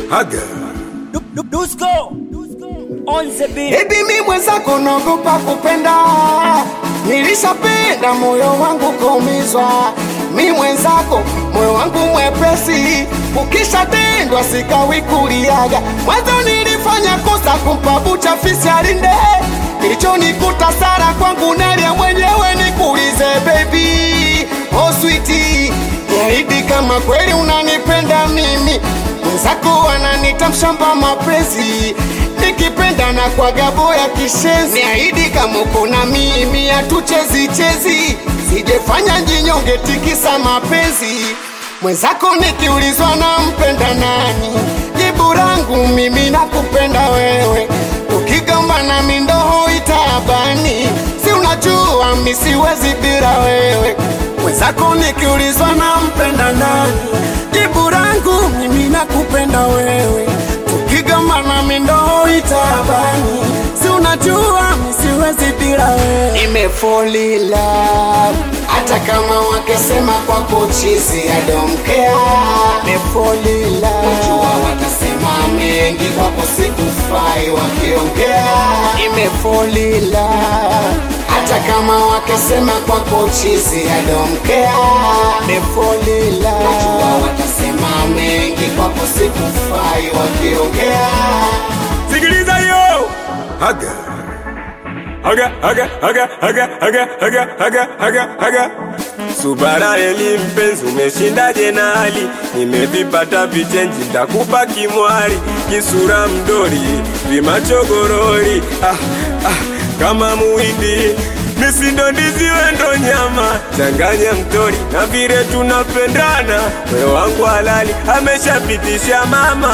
Haga. Dusko on the beat. Baby mi mwenzako naogopa kupenda, nilishapenda moyo wangu kuumizwa. Mi mwenzako moyo wangu mwepesi, ukishatendwa sikawi kuliaga. Mwanzo nilifanya kosa kumpa bucha fisi alinde, kilichonikuta sara kwangu nalia mwenyewe. Nikuulize baby, oh sweetie, niahidi kama kweli unanipenda mimi mwenzako ananita mshamba mapenzi nikipenda na kwa gabo ya kishenzi niahidi kama uko na mimi hatuchezi chezi sijefanya njinyonge tikisa mapenzi mwenzako nikiulizwa na mpenda nani jibu langu mimi nakupenda wewe ukigamba na mindoho itabani si unajua mi siwezi bila wewe mwenzako nikiulizwa na mpenda nani jibu langu mimi nakupenda wewe tukigamba na mindoho itabani si unajua mi siwezi bila wewe nimefolila hata kama wakisema kwako chizi adomkea nimefolila najua watasema mengi kwako sikufai wakiongea nimefolila hata kama wakisema kwako chizi adomkea nimefolila najua watasema mengi kwako sikufai wakiongea Sikiliza yo. Haga. Haga, haga, haga, haga, haga, haga, haga, haga, haga. Subara eli mpenzi, umeshinda jenali, nimevipata vichenji, ndakupa kimwari, kisura mdori, vimachogorori, ah, ah, kama muhindi misindo ndiziwe ndo nyama, changanya mtori na vile tunapendana, moyo wangu halali ameshapitisha mama,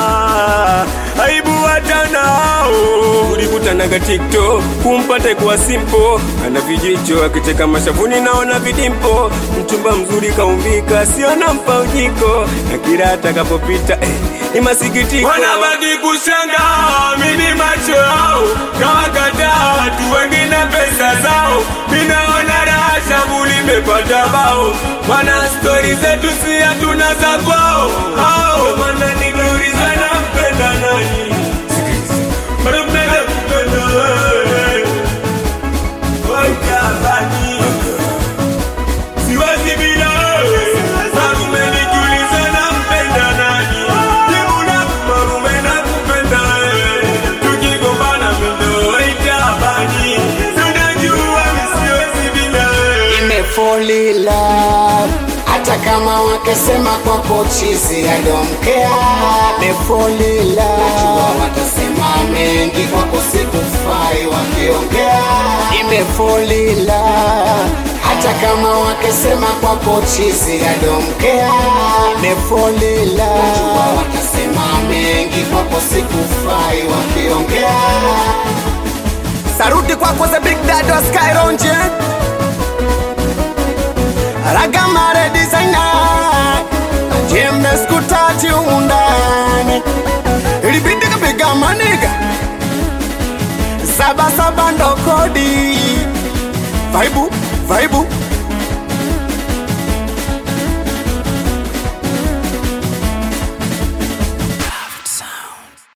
aibu watanao ulikutanaga TikTok kumpata kuwa simpo, ana vijicho akicheka mashavuni, naona vidimpo, mchumba mzuri kaumbika, siona mpa ujiko, na kila atakapopita eh, ni masikitiko, wanabaki kushanga mini macho yao kawakataa watu wengine pesa zao, minaona raha shabu limepata bao, mana stori zetu si hatuna za kwao, hao mana niliuliza nampenda nani bado mnaweza kupenda wewe Wajabani. Siwezi bila wewe. Marume nikiuliza nampenda nani? Jibu langu marume nakupenda wewe. Tukigombana mendo itabani. Tunajua mi siwezi bila wewe. nimefolila hata kama wakisema kwako chizi adomkea nimefolila najua watasema mengi kwako sikufai wakiongea nimefolila hata kama wakisema kwako chizi adomkea nimefolila najua watasema mengi kwako sikufai wakiongea saruti kwako the big dad wa skyronje ragamare designer jembe skutati undani ilibidi kapiga maniga saba saba ndo kodi vaibu vaibu